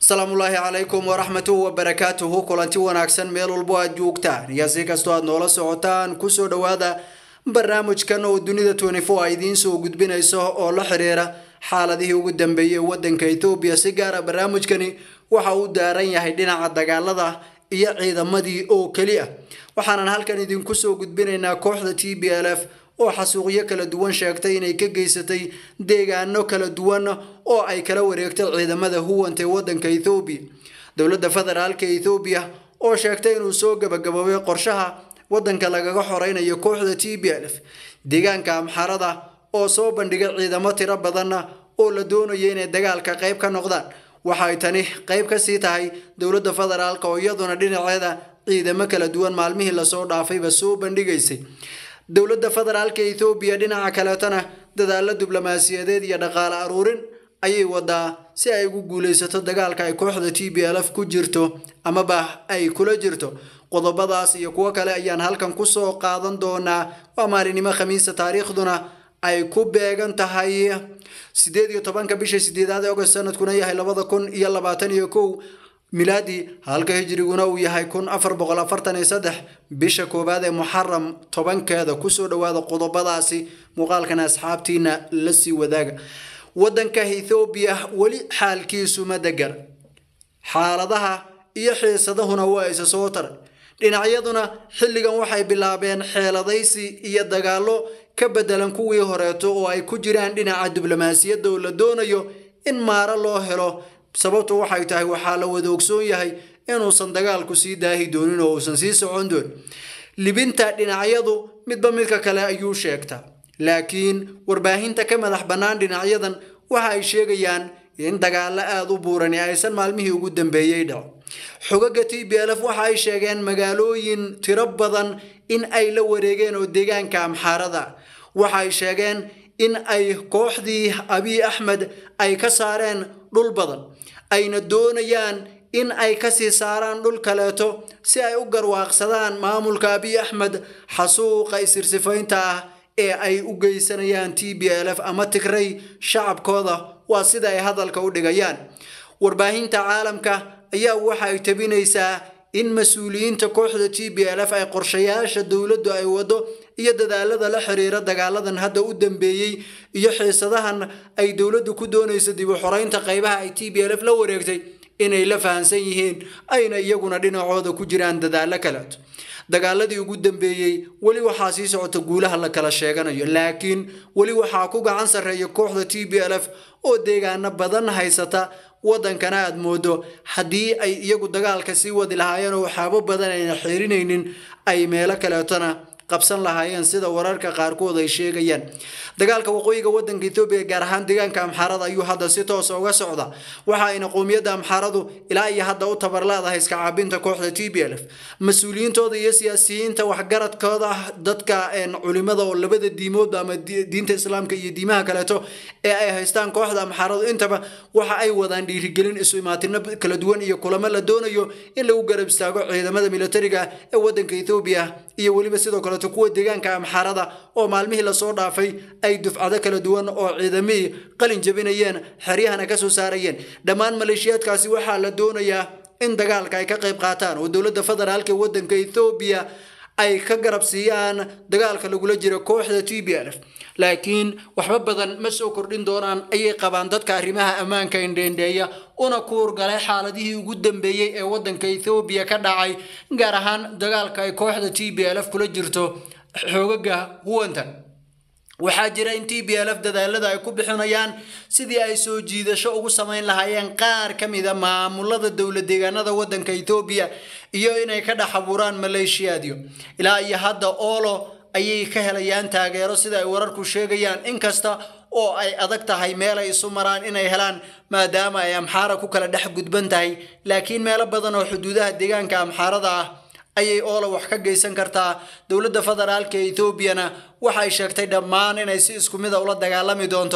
asalaamullaahi calaykum waraxmatuhu wabarakaatuhu kulanti wanaagsan meel walbo aad joogtaan iyo si kastoo aad noola socotaan kusoo dhowaada barnaamijkan oo dunida a idiin soo gudbinayso oo la xiriira xaaladihii ugu dambeeyey wadanka ethoobiya si gaara barnaamijkani waxa uu daaran yahay dhinaca dagaalada iyo ciidamadii oo keli ah waxaanan halkan idinku soo gudbinaynaa kooxda t b l f oo xasuuqyo kala duwan sheegtay inay ka geysatay deegaano kala duwan oo ay kala wareegtay ciidamada huwanta ee wadanka ethoobiya dowladda federaalka ethoobiya oo sheegtay inuu soo gabagaboobay qorshaha wadanka lagaga xoreynayo kooxda t b l f deegaanka amxarada oo soo bandhigay ciidamo tiro badan oo la doonayo inay dagaalka qayb ka noqdaan waxay tani qayb kasii tahay dowladda federaalk oo iyaduna dhinaceeda ciidamo kala duwan maalmihii lasoo dhaafayba soo bandhigaysay dowladda federaalka ethoobiya dhinaca kaleetana dadaalo diblomaasiyadeed iyo dhaqaale aruurin ayay wadaa si ay ugu guuleysato dagaalka ay kooxda t b l f ku jirto amaba ay kula jirto qodobadaas iyo kuwo kale ayaan halkan kusoo qaadan doonaa waa maalinimo khamiisa taariikhduna ay ku beegan tahay sideed iyo tobanka bisha sideedaad ee ogost sanadkuna yahay labada kun iyo labaatan iyo kow milaadi halka hijriguna uu yahay kun afar boqol afartan iyo saddex bisha koowaad ee muxaram tobankeeda kusoo dhawaada qodobadaasi muuqaalkana asxaabtiina la sii wadaaga wadanka ethoobiya weli xaalkiisu ma degan xaaladaha iyo xiisadahuna waa isa soo taray dhinacyaduna xilligan waxay bilaabeen xeeladaysi iyo dagaallo ka bedelan kuwii horeeto oo ay ku jiraan dhinaca diblomaasiyadda oo la doonayo in maaro loo helo sababtu waxay tahay waxaa la wada ogsoon yahay inuusan dagaalku sii daahi doonin oo uusan sii socon doonin libinta dhinacyadu midba midka kale ayuu sheegtaa laakiin warbaahinta ka madax bannaan dhinacyadan waxa ay sheegayaan in dagaalo aada u buurani aysan maalmihii ugu dambeeyey dhaco xogaga t b l f waxa ay sheegeen magaalooyin tiro badan in ay la wareegeen oo deegaanka amxaarada waxa ay sheegeen in ay kooxdii abiy axmed ay ka saareen dhul badan ayna doonayaan in ay kasii saaraan dhul kaleeto si ay u garwaaqsadaan maamulka abiy axmed xasuuqa isirsifaynta ah ee ay u geysanayaan t b l f ama tigray shacabkooda waa sida ay hadalka u dhigayaan warbaahinta caalamka ayaa waxa ay tabinaysaa in mas-uuliyiinta kooxda t b l f ay qorshayaasha dowladdu ay wado iyo dadaalada la xiriira dagaaladan hadda u dambeeyey iyo xiisadahan ay dowladdu ku doonayso dib u xoreynta qaybaha ay t b l f la wareegtay inay la fahansan yihiin ayna iyaguna dhinacooda ku jiraan dadaalo kaleeto dagaaladii ugu dambeeyey weli waxaa sii socota guulaha la kala sheeganayo laakiin weli waxaa ku gacan sarreeya kooxda t b l f oo deegaano badan haysata wadankana aad moodo haddii ay iyagu dagaalka sii wadi lahaayeen oo waxaabo badan ayna xirinaynin ay meelo kaleetona qabsan lahaayeen sida wararka qaarkood ay sheegayaan dagaalka waqooyiga wadanka ethoobiya gaar ahaan deegaanka amxaarada ayuu hadda si toosa uga socda waxa ayna qowmiyadda amxaaradu ilaa iyo hadda u tabar leedahay iska caabinta kooxda t b l f mas-uuliyiintooda iyo siyaasiyiinta waxgaradkooda ah dadka culimada oo labada diimoodba ama diinta islaamka iyo diimaha kaleeto ee ay haystaan kooxda amxaaradu intaba waxa ay wadaan dhiirigelin isu imaatino kala duwan iyo kulamo la doonayo in lagu garab istaago ciidamada militariga ee wadanka ethoobiya iyo weliba sidoo kale kuwa deegaanka amxaarada oo maalmihii lasoo dhaafay ay dufcado kala duwan oo ciidamihii qalin jabinayeen xeryahana kasoo saarayeen dhammaan maleeshiyaadkaasi waxaa la doonayaa in dagaalka ay ka qayb qaataan oo dowladda federaalka ee wadanka ethoobiya ay ka garab siiyaan dagaalka lagula jiro kooxda t b l f laakiin waxba badan ma soo kordhin doonaan ayay qabaan dadka arrimaha ammaanka indheendheeya una kuurgalay xaaladihii ugu dambeeyey ee wadanka ethoobiya ka dhacay gaar ahaan dagaalka ay kooxda t b l f kula jirto xoogaga huwanta waxaa jira in t b l f dadaalada ay ku bixinayaan sidii ay soo jiidasho ugu samayn lahaayeen qaar ka mida maamulada dowlad deegaanada wadanka ethoobiya iyo inay ka dhex abuuraan maleeshiyaadyo ilaa iyo hadda oolo ayay ka helayaan taageero sida ay wararku sheegayaan inkasta oo ay adag tahay meel ay isu maraan inay helaan maadaama ay amxaara ku kala dhex gudban tahay laakiin meelo badan oo xuduudaha deegaanka amxaarada ah ayay oola wax ka geysan kartaa dowladda federaalka etoobiyana waxay sheegtay dhammaan inay si isku mida ula dagaalami doonto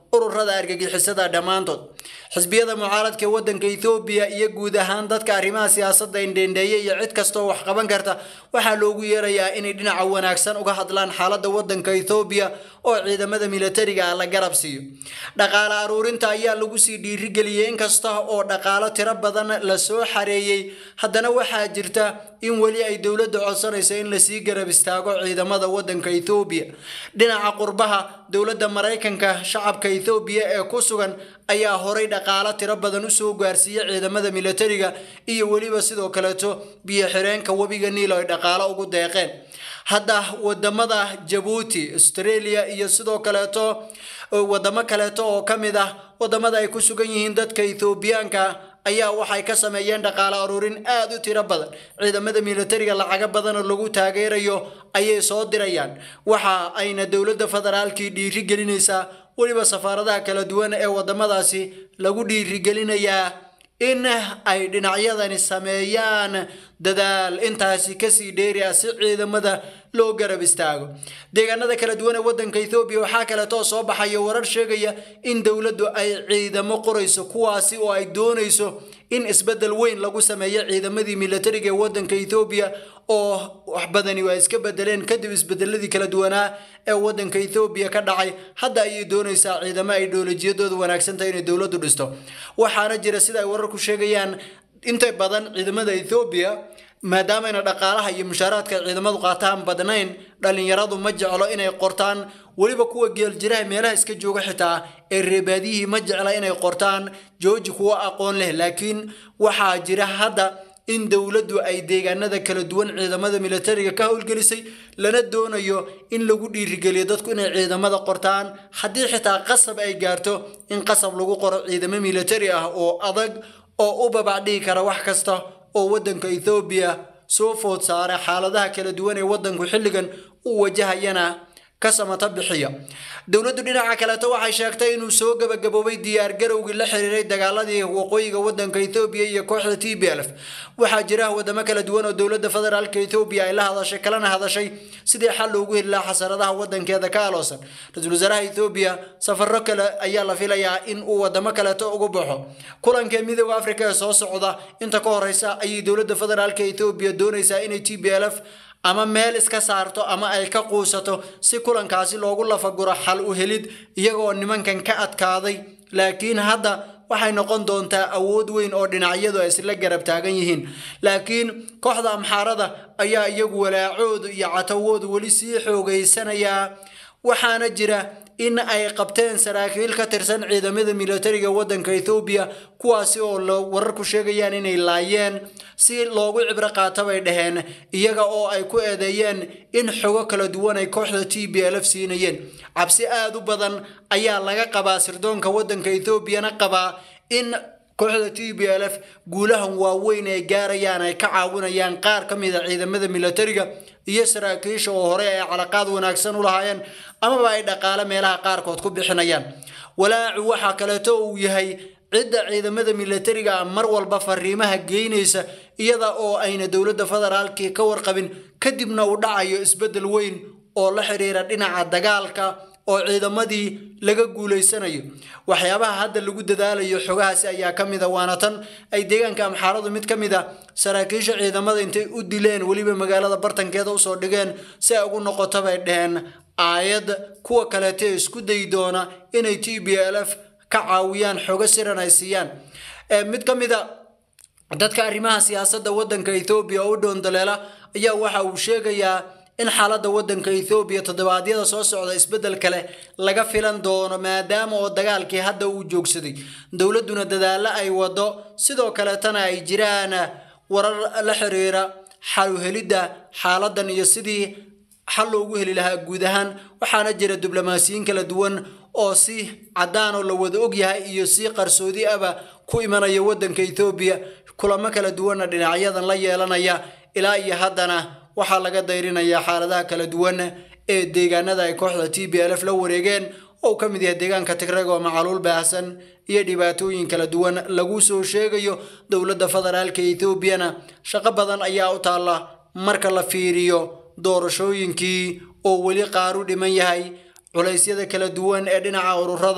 ururada argagixisada dhammaantood xisbiyada mucaaradka ee wadanka ethoobiya iyo guud ahaan dadka arrimaha siyaasadda indhendheeya iyo cid kastoo wax qaban karta waxaa loogu yeerayaa inay dhinaca wanaagsan uga hadlaan xaaladda wadanka ethoobiya oo ciidamada militariga ah la garab siiyo dhaqaale aruurinta ayaa lagu sii dhiirigeliyey inkasta oo dhaqaalo tiro badan lasoo xareeyey haddana waxaa jirta in weli ay dowladda codsanayso in lasii garab istaago ciidamada wadanka ethoobiya dhinaca qurbaha dowladda maraykanka shacabka ethoobiya ee ku sugan ayaa horay dhaqaalo tiro badan usoo gaarsiiyey ciidamada militariga iyo weliba sidoo kaleeto biyo xireenka webiga niil ay dhaqaalo ugu deeqeen hadda wadamada jabuuti australia iyo sidoo kaleeto wadamo kaleeto oo ka mid ah wadamada ay ku sugan yihiin dadka ethoobiyaanka ayaa waxay ka sameeyeen dhaqaale aruurin aada u tiro badan ciidamada militariga lacago badan oo lagu taageerayo ayay soo dirayaan waxa ayna dowladda federaalkii dhiiri gelinaysaa weliba safaaradaha kala duwan ee wadamadaasi lagu dhiirigelinayaa in ay dhinacyadani sameeyaan dadaal intaasi kasii dheeri ah si ciidamada loo garab istaago deegaanada kala duwan ee wadanka ethoobiya waxaa kaleetoo soo baxaya warar sheegaya in dowladdu ay ciidamo qorayso kuwaasi oo ay doonayso in isbedel weyn lagu sameeyo ciidamadii militariga ee wadanka ethoobiya oo wax badani waa iska bedeleen kadib isbedeladii kala duwanaa ee wadanka ethoobiya ka dhacay hadda ayay doonaysaa ciidamo ay dhoolajiyadooda wanaagsantahay inay dowladdu dhisto waxaana jira sida ay wararku sheegayaan inta badan ciidamada ethoobiya maadaamayna dhaqaalaha iyo mushaaraadka ciidamadu qaataan badnayn dhalinyaradu ma jeclo inay qortaan weliba kuwa geeljiraha meelaha iska jooga xitaa ee reebaadiyihii ma jecla inay qortaan jooji kuwa aqoon leh laakiin waxaa jira hadda in dowladdu ay deegaanada kala duwan ciidamada militariga ka howlgelisay lana doonayo in lagu dhiirigeliyo dadku inay ciidamada qortaan haddii xitaa qasab ay gaarto in qasab lagu qoro ciidamo militari ah oo adag oo u babacdhigi kara wax kasta oo wadanka ethoobiya soo food saara xaaladaha kala duwan ee wadanku xilligan u wajahayana ka samata bixiya dowladdu dhinaca kaleeto waxay sheegtay inuu soo gabagaboobay diyaargarowgii la xiriiray dagaaladii waqooyiga wadanka ethoobiya iyo kooxda t b lf waxaa jira wadamo kala duwan oo dowladda federaalka ethoobiya ay la hadashay kalana hadashay sidii xal loogu heli lahaa xasaradaha wadankeeda ka aloosan ra-iisul wasaaraha ethoobiya safaro kale ayaa la filayaa in uu wadamo kaleeto ugu baxo kulankee midooda afrika ee soo socda inta ka horeysa ayay dowladda federaalka ethoobiya doonaysaa inay t b lf ama meel iska saarto ama ay ka quusato si kulankaasi loogu lafaguro xal u helid iyagoo nimankan ka adkaaday laakiin hadda waxay noqon doontaa awood weyn oo dhinacyadu ay isla garab taagan yihiin laakiin kooxda amxaarada ayaa iyagu walaacoodu iyo catawoodu weli sii xoogeysanayaa waxaana jira in ay qabteen saraakiil ka tirsan ciidamada militariga wadanka ethoobiya kuwaasi oo wararku sheegayaan inay laayeen si loogu cibro qaato bay dhaheen iyaga oo ay ku eedeeyeen in xogo kala duwan ay kooxda t b lf siinayeen cabsi aada u badan ayaa laga qabaa sirdoonka wadanka ethoobiana qabaa in kooxda t b l f guulahan waaweyn ay gaarayaan ay ka caawinayaan qaar ka mid a ciidamada militariga iyo saraakiisha oo hore ay calaqaad wanaagsan u lahaayeen amaba ay dhaqaale meelaha qaarkood ku bixinayaan walaacu waxaa kaleeto uu yahay cidda ciidamada militariga ah mar walba fariimaha geynaysa iyada oo ayna dowladda federaalkii ka warqabin kadibna uu dhacayo isbeddel weyn oo la xiriira dhinaca dagaalka oo ciidamadii laga guulaysanayo waxyaabaha hadda lagu dadaalayo xogahaasi ayaa ka mid a waana tan ay deegaanka amxaaradu mid ka mid a saraakiisha ciidamada intay u dileen weliba magaalada bartankeeda usoo dhigeen si ay ugu noqoto bay dheheen aayad kuwa kaleeto ee isku dayi doona inay t b l f ka caawiyaan xogo siran ay siiyaan mid ka mid a dadka arrimaha siyaasadda waddanka ethoobiya oo u dhoondaleela ayaa waxa uu sheegayaa in xaaladda waddanka ethoobiya toddobaadyada soo socda isbeddel kale laga filan doono maadaama oo dagaalkii hadda uu joogsaday dowladduna dadaallo ay wado sidoo kaleetana ay jiraan warar la xiriira xaluhelidda xaaladan iyo sidii xal loogu heli lahaa guud ahaan waxaana jira diblomaasiyiin kala duwan oo si caddaan oo la wada ogyahay iyo si qarsoodi aba ku imanaya waddanka ethoobiya kulamo kala duwanna dhinacyadan la yeelanaya ilaa iyo haddana waxaa laga dayrinayaa xaaladaha kala duwan ee deegaanada ay kooxda t b l f la wareegeen oo ka mid yahay deegaanka tigreg oo macaluul baahsan iyo dhibaatooyin kala duwan lagu soo sheegayo dowladda federaalka ethoobiana shaqo badan ayaa u taalla marka la fiiriyo doorashooyinkii oo weli qaaru dhiman yahay culaysyada kala duwan ee dhinaca ururada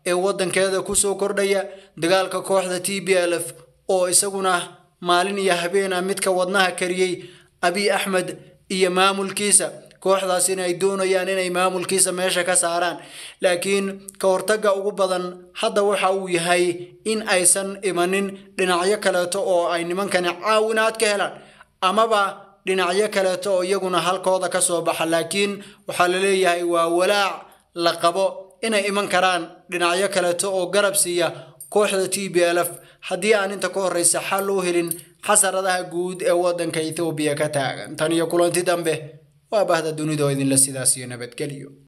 ee waddankeeda kusoo kordhaya dagaalka kooxda t b l f oo isaguna maalin iyo habeena midka wadnaha kariyey abiy axmed iyo maamulkiisa kooxdaas in ay doonayaan inay maamulkiisa meesha ka saaraan laakiin ka hortagga ugu badan hadda waxa uu yahay in aysan imanin dhinacyo kaleeto oo ay nimankani caawinaad ka helaan amaba dhinacyo kaleeto oo iyaguna halkooda ka soo baxa laakiin waxaa la leeyahay waa walaac la qabo inay iman karaan dhinacyo kaleeto oo garab siiya kooxda t b l f haddii aan inta ka horreysa xal loo helin xasaradaha guud ee waddanka ethoobiya ka taagan tan iyo kulanti dambe waa bahda dunidoo idinla sidaas iyo nabadgelyo